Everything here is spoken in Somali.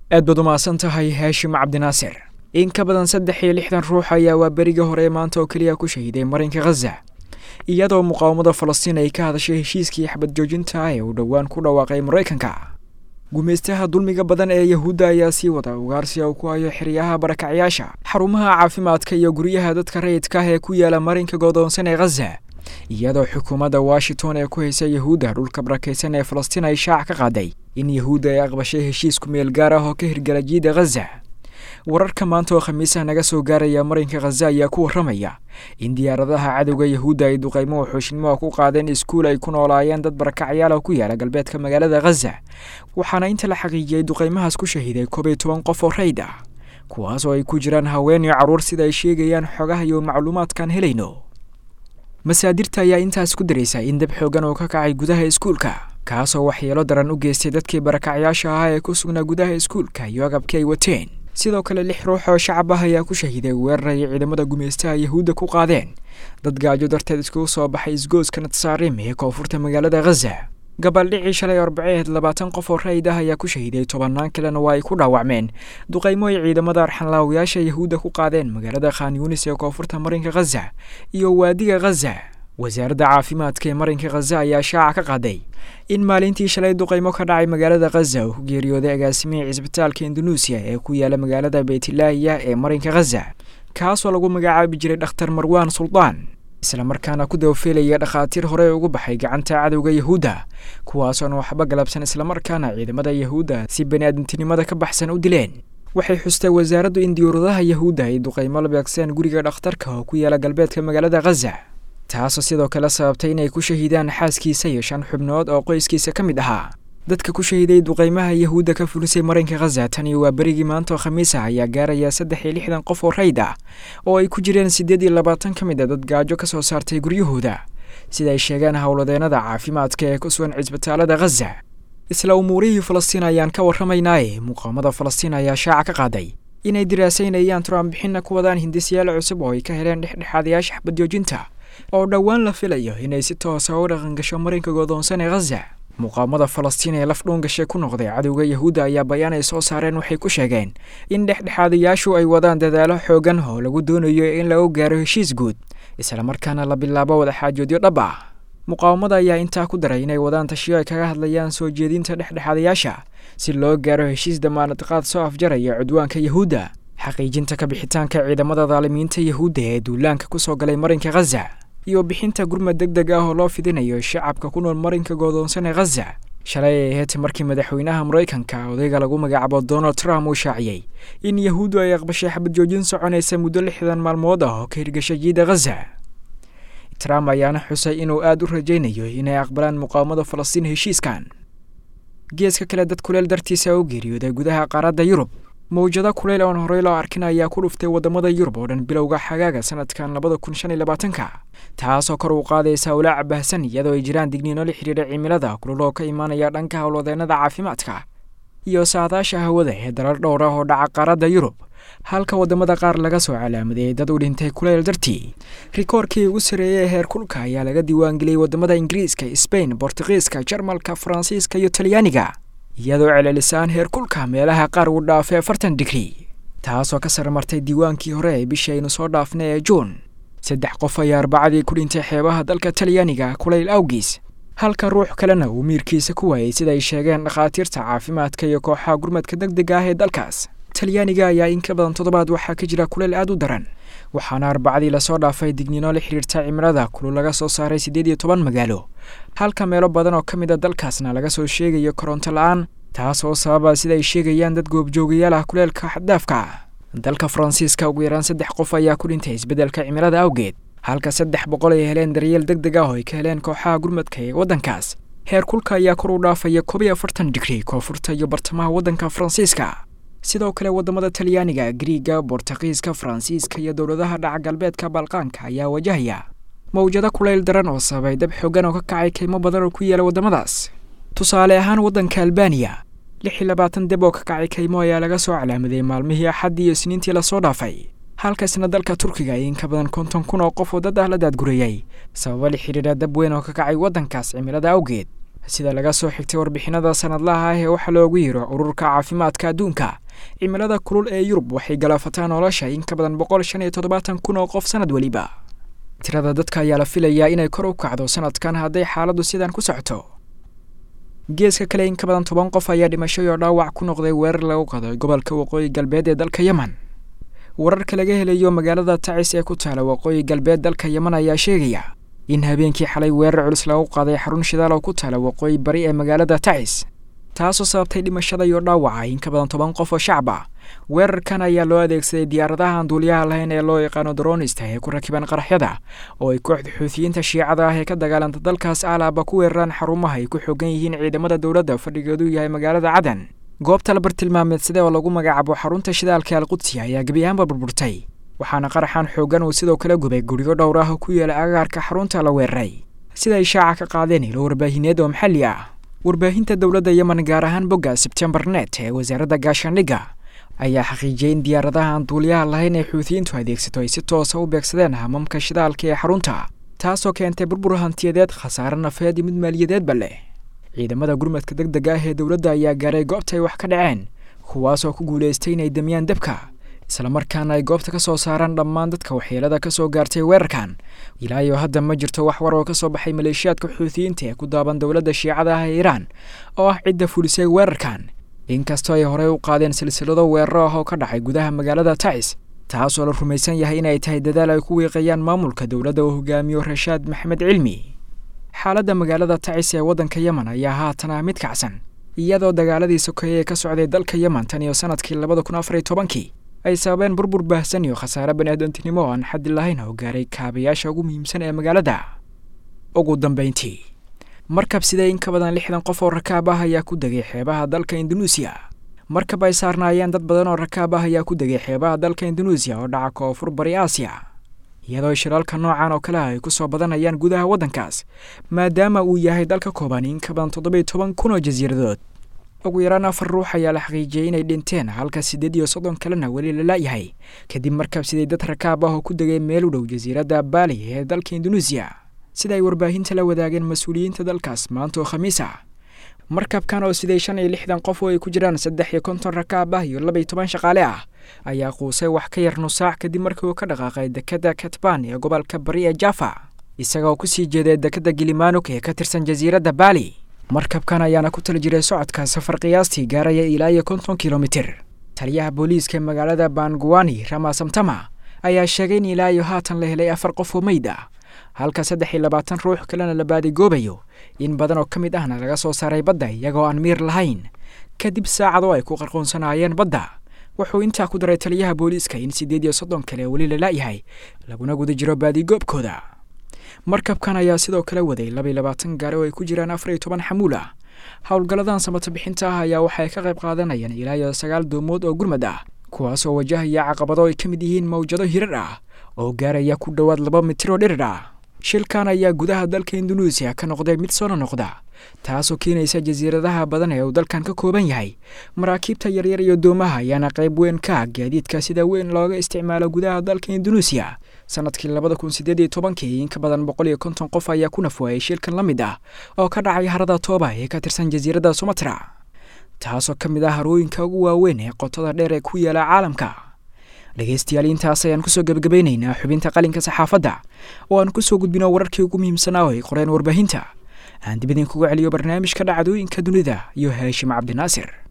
aad baad umahadsan tahay haashim cabdinaasir in ka badan saddex iyo lixdan ruux ayaa waa berigii hore maanta oo keliya ku shahiday marinka khaza iyadoo muqaawamada falastiin ay ka hadashay heshiiskii xabad joojinta ee uu dhowaan ku dhawaaqay maraykanka gumaystaha dulmiga badan ee yahuudda ayaa sii wada ugaarsi uu ku hayo xeryaha barakacyaasha xarumaha caafimaadka iyo guryaha dadka rayidka ah ee ku yaala marinka godoonsan ee khaza iyadoo xukuumadda washington ee ku haysa yahuudda dhulka barakaysan ee falastiin ay shaac ka qaaday in yahuudda ay aqbashay heshiisku meel gaar ah oo ka hirgala jiida khaza wararka maanta oo khamiisaha naga soo gaaraya marinka khaza ayaa ku warramaya in diyaaradaha cadowga yahuudda ay duqaymo xooshnimoa ku qaadeen iskuul ay ku noolaayeen dad barakacyaal oo ku yaala galbeedka magaalada khaza waxaana inta la xaqiijiyey duqaymahaas ku shahiday koob iyo toban qof oo rayd ah kuwaas oo ay ku jiraan haween iyo carruur sida ay sheegayaan xogaha iyo macluumaadkaan helayno masaadirta ayaa intaas ku daraysa in dab xoogan oo ka kacay gudaha iskuulka kaasoo waxyeelo daran u geystay dadkii barakacyaasha ahaa ee ku sugnaa gudaha iskuulka iyo agabkii ay wateen sidoo kale lix ruux oo shacab ah ayaa ku shahiday weerar ay ciidamada gumaystaha yahuudda ku qaadeen dad gaajo darteed iskugu soo baxay isgooska natsaarim ee koonfurta magaalada khaza gabaldhicii shalay arbaceed labaatan qof oo rayid ah ayaa ku shahiday tobannaan kalena waa ay ku dhaawacmeen duqaymo ay ciidamada arxanlaawayaasha yahuudda ku qaadeen magaalada khan yunis ee koonfurta marinka khaza iyo waadiga khaza wasaaradda caafimaadka ee marinka khaza ayaa shaaca ka qaaday in maalintii shalay duqaymo ka dhacay magaalada khaza uu ku geeriyooday agaasimihii cisbitaalka indunuusiya ee ku yaala magaalada beytlaahiya ee marinka khaza kaasoo lagu magacaabi jiray dhakhtar marwaan suldaan islamarkaana ku dabafelaya dhakhaatiir hore ugu baxay gacanta cadowga yahuudda kuwaasoona waxba galabsan islamarkaana ciidamada yahuudda si bani-aadamtinimada ka baxsan u dileen waxay xustay wasaaraddu in diyuuradaha yahuudda ay duqaymo la beegseen guriga dhakhtarka oo ku yaala galbeedka magaalada khaza taasoo sidoo kale sababtay inay ku shahiidaan xaaskiisa iyo shan xubnood oo qoyskiisa ka mid ahaa dadka ku shahiiday duqaymaha yahuudda ka fulisay marinka khaza tan iyo waa berigii maanta oo khamiis ah ayaa gaaraya saddex iyo lixdan qof oo rayd ah oo ay ku jireen siddeed iyo labaatan ka mid a dad gaajo ka soo saartay guryahooda sida ay sheegeen howladeennada caafimaadka ee ku sugan cisbitaalada khaza isla umuurihii falastiin ayaan ka warramaynaaye muqaamada falastiin ayaa shaaca ka qaaday inay diraasaynayaan turaanbixinna ku wadaan hindisyaal cusub oo ay ka heleen dhexdhexaadayaasha xabadjoojinta oo dhowaan la filayo inay si toosa u dhaqangasho marinka godoonsan ee khaza muqaamada falastiin ee laf dhuungashay ku noqday cadowga yahuudda ayaa bayaan ay soo saareen waxay ku sheegeen in dhexdhexaadayaashu ay wadaan dadaalo xoogan oo lagu doonayo in lagu gaaro heshiis guud islamarkaana la bilaabo wadaxaajoodyo dhab ah muqaawamada ayaa intaa ku daray inay wadaan tashiyo ay kaga hadlayaan soo jeedinta dhexdhexaadayaasha si loo gaaro heshiis damaanad qaad soo afjaraya cudwaanka yahuudda xaqiijinta ka bixitaanka ciidamada daalimiinta yahuudda ee duulaanka ku soo galay marinka khaza iyo bixinta gurmad deg deg ah oo loo fidinayo shacabka ku nool marinka goodoonsan ee khaza shalay ay ahayd markii madaxweynaha maraykanka odayga lagu magacaabo donald trump uu shaaciyey in yahuuddu ay aqbashay xabad joojin soconaysa muddo lixdan maalmood ah oo ka hirgashay jiida khaza trump ayaana xusay inuu aad u rajaynayo inay aqbalaan muqaawamada falastiin heshiiskan geeska kale dad kuleel dartiisa u geeriyooday gudaha qaaradda yurub mawjado kuleyl oon horey loo arkin ayaa ku dhuftay waddamada yurub oo dhan bilowga xagaaga sanadkan labada kun shan iyo labaatanka taasoo kor u qaadaysa ulaaca baahsan iyadoo ay jiraan digniino la xidhiidha cimilada kululoo ka imaanaya dhanka howlwadeennada caafimaadka iyo saadaasha hawada ee dalal dhowr ah oo dhaca qaaradda yurub halka waddamada qaar laga soo calaamadeeyey dad u dhintay kuleyl dartii rikoorkii ugu sarreeyey ee heer kulka ayaa laga diiwaangeliyey waddamada ingiriiska sbain bortugiiska jarmalka faransiiska iyo talyaaniga iyadoo celelisaan heer kulka meelaha qaar uu dhaafay afartan digri taasoo ka sarmartay diiwaankii hore ee bishii aynu soo dhaafnay ee juun saddex qof ayaa arbacadii ku dhintay xeebaha dalka talyaaniga kulayl awgiis halka ruux kalena uu miirkiisa ku waayey sida ay sheegeen dhakhaatiirta caafimaadka iyo kooxaha gurmadka deg dega ah ee dalkaas talyaaniga ayaa in ka badan toddobaad waxaa ka jira kuleyl aad u daran waxaana arbacadii lasoo dhaafay digniino la xidhiirta cimilada kulul laga soo saaray siddeed iyo toban magaalo halka meelo badan oo ka mid a dalkaasna laga soo sheegayo koronto la-aan taas oo sababa sida ay sheegayaan dad goobjoogayaal ah kuleelka xaddaafka ah dalka faransiiska ugu yaraan saddex qof ayaa ku dhintay isbeddelka cimilada awgeed halka saddex boqol ay heleen daryeel deg deg ah oo ay ka heleen kooxaha gurmadka ee waddankaas heer kulka ayaa kor u dhaafaya koob iyo afartan digri koonfurta iyo bartamaha waddanka faransiiska sidoo kale waddamada talyaaniga griiga bortugiiska faransiiska iyo dowladaha dhaca galbeedka balqaanka ayaa wajahaya mawjado kulayl daran oo sababay dab xoogan oo ka kacay kaymo badan oo ku yaala waddamadaas tusaale ahaan waddanka albaniya lix iyo labaatan deb oo ka kacay kaymo ayaa laga soo calaamaday maalmihii axaddii iyo isniintii lasoo dhaafay halkaasna dalka turkiga ay in ka badan konton kun oo qof oo dad ah la daadgurayay sababa la xidhiidha dab weyn oo ka kacay waddankaas cimilada awgeed sida laga soo xigtay warbixinada sanadlaha ah ee waxaa loogu yiro ururka caafimaadka adduunka cimilada kulul ee yurub waxay galaafataa nolosha in ka badan boqol shan iyo toddobaatan kun oo qof sanad weliba tirada dadka ayaa la filayaa inay kor u kacdo sanadkan hadday xaaladdu sidan ku socoto geeska kale in ka badan toban qof ayaa dhimashay oo dhaawac ku noqday weerar lagu qaday gobolka waqooyi galbeed ee dalka yemen wararka laga helayo magaalada tacis ee ku taala waqooyi galbeed dalka yemen ayaa sheegaya in habeenkii xalay weerar culus lagu qaaday xarun shidaal oo ku taala waqooyi bari ee magaalada tacis taasoo sababtay dhimashada iyo dhaawaca in ka badan toban qof oo shacab ah weerarkan ayaa loo adeegsaday diyaaradaha aan duuliyaha lahayn ee loo yaqaano dronista ee ku rakiban qaraxyada oo ay kooxda xuutiyiinta shiicada ah ee ka dagaalanta dalkaas alaaba ku weeraraan xarumaha ay ku xoogan yihiin ciidamada dowladda fadhigeedu yahay magaalada cadan goobta la bartilmaameedsade oo lagu magacaabo xarunta shidaalka alqudsi ayaa gebi ahaanba burburtay waxaana qaraxan xoogan uu sidoo kale gubay guryo dhowr ah oo ku yaala agaarka xarunta la weeraray sida ay shaaca ka qaadeen ilo warbaahineed oo maxalli ah warbaahinta dowladda yemen gaar ahaan bogga sebtembar net ee wasaaradda gaashaandhigga ayaa xaqiijiyey in diyaaradaha aan duuliyaha lahayn ee xuutiyiintu adeegsato ay si toosa u beegsadeen hamamka shidaalka ee xarunta taasoo keentay burbur hantiyadeed khasaare nafeed iyo mid maaliyadeedba leh ciidamada gurmadka deg dega ah ee dowladda ayaa gaaray goobta ay wax ka dhaceen kuwaasoo ku guulaystay inay damiyaan debka islamarkaana ay goobta ka soo saaraan dhammaan dadka waxyeelada ka soo gaartay weerarkan ilaa iyo hadda ma jirto wax war oo ka soo baxay maleeshiyaadka xuutiyiinta ee ku daaban dowladda shiicada ah ee iiraan oo ah cidda fulisay weerarkan inkastoo ay horey u qaadeen silsilado weeraro ah oo ka dhacay gudaha magaalada tacis taasoo la rumaysan yahay inay tahay dadaal ay ku wiiqayaan maamulka dowladda uu hogaamiyo rashaad maxamed cilmi xaaladda magaalada tacis ee waddanka yemen ayaa haatan ah mid kacsan iyadoo dagaaladii sokeeye ee ka socday dalka yemen tan iyo sanadkii labada kun afar iyo tobankii ay sababeen burbur baahsan iyo khasaare baniaadantinimo oo aan xaddi lahayn oo gaaray kaabayaasha ugu muhiimsan ee magaalada ugu dambayntii markab sidee in ka badan lixdan qof oo rakaab ah ayaa ku degay xeebaha dalka indunuusiya markab ay saarnaayeen dad badan oo rakaab ah ayaa ku degay xeebaha dalka indunuusiya oo dhaca koonfur bari aasiya iyadoo shiraalka noocan oo kale ah ay ku soo badanayaan gudaha waddankaas maadaama uu yahay dalka kooban in ka badan toddoba iyo toban kun oo jasiiradood ugu yaraan afar ruux ayaa la xaqiijiyey inay dhinteen halka siddeed iyo soddon kalena weli la la'yahay kadib markab siday dad rakaab ah oo ku degay meel u dhow jasiiradda baali ee dalka indunuusiya sida ay warbaahinta la wadaageen mas-uuliyiinta dalkaas maanta oo khamiis ah markabkan oo siday shan iyo lixdan qof oo ay ku jiraan saddex iyo konton rakaab ah iyo laba iyo toban shaqaale ah ayaa quusay wax ka yar nusaac kadib markii uu ka dhaqaaqay dekadda katban ee gobolka bari ee jaffa isagoo kusii jeeday dekadda gilimanuk ee ka tirsan jasiiradda baali markabkan ayaana ku tali jiray socodka safar qiyaastii gaaraya ilaa iyo konton kilomitir taliyaha booliiska ee magaalada banguani ramasamtama ayaa sheegay in ilaa iyo haatan la helay afar qof oo meyd ah halka saddex iyo labaatan ruux kalena la baadigoobayo in badan oo ka mid ahna laga soo saaray badda iyagoo aan miir lahayn kadib saacadoo ay ku qarqoonsanaayeen badda wuxuu intaa ku daray taliyaha booliiska in siddeed iyo soddon kale weli la la'yahay laguna guda jiro baadigoobkooda markabkan ayaa sidoo kale waday laba iyo labaatan gaari oo ay ku jiraan afar iyo toban xamuul ah howlgalladan samata bixinta ah ayaa waxay ka qayb qaadanayaan ilaa iyo sagaal doomood oo gurmad ah kuwaas oo wajahaya caqabado ay ka mid yihiin mawjado hirar ah oo gaaraya ku dhowaad laba mitir oo dhirir ah shilkan ayaa gudaha dalka indunuusiya ka noqday mid soona noqda taasoo keenaysa jasiiradaha badan ee uu dalkan ka kooban yahay maraakiibta yaryar iyo doomaha ayaana qayb weyn ka ah gaadiidka sida weyn looga isticmaalo gudaha dalka indunuusiya sanadkii labada kun siddeed iyo tobankii in ka badan boqol iyo konton qof ayaa ku nafwaayay shilkan la mid ah oo ka dhacay harada tooba ee ka tirsan jasiiradda sumatra taasoo ka mid ah harooyinka ugu waaweyn ee qotada dheer ee ku yaala caalamka dhegaystayaal intaas ayaan kusoo gebagabaynaynaa xubinta qalinka saxaafadda oo aan kusoo gudbino wararkii ugu muhiimsanaa oo ay qoreen warbaahinta aan dib idinkuga celiyo barnaamijka dhacdooyinka dunida iyo haashim cabdinaasir